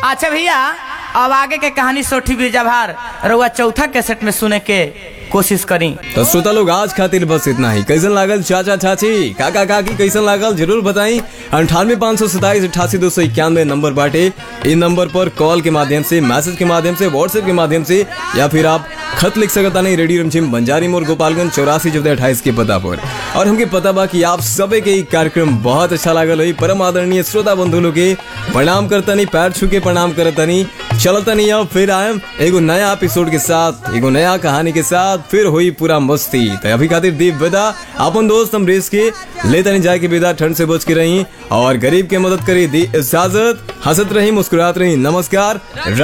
अच्छा भैया अब आगे के कहानी सोठी बीजाभार रउआ चौथा कैसेट में सुने के कोशिश करी तो श्रोता लोग आज खातिर बस इतना ही कैसन लागल चाचा चाची काका काकी कैसन लागल जरूर बताई अंठानवे पाँच सौ सताईस अठासी दो सौ इक्यानवे नंबर बाटे इन नंबर पर कॉल के माध्यम से मैसेज के माध्यम से व्हाट्सएप के माध्यम से या फिर आप खत लिख सकता नहीं रेडियो रमझिम बंजारी मोड़ गोपालगंज चौरासी चौदह अट्ठाईस के पता पर और हमके पता बा कि आप सबे के ई कार्यक्रम बहुत अच्छा लागल हुई परम आदरणीय श्रोता बंधु लोग के प्रणाम करतनी पैर छू के प्रणाम करतनी चलतनी अब फिर आयम एगो नया एपिसोड के साथ एगो नया कहानी के साथ फिर हुई पूरा मस्ती तो अभी खातिर दीप विदा अपन दोस्त हम रेस के लेतनी जाए के विदा ठंड से बच के रही और गरीब के मदद करी दी इजाजत हंसत रही मुस्कुरात रही नमस्कार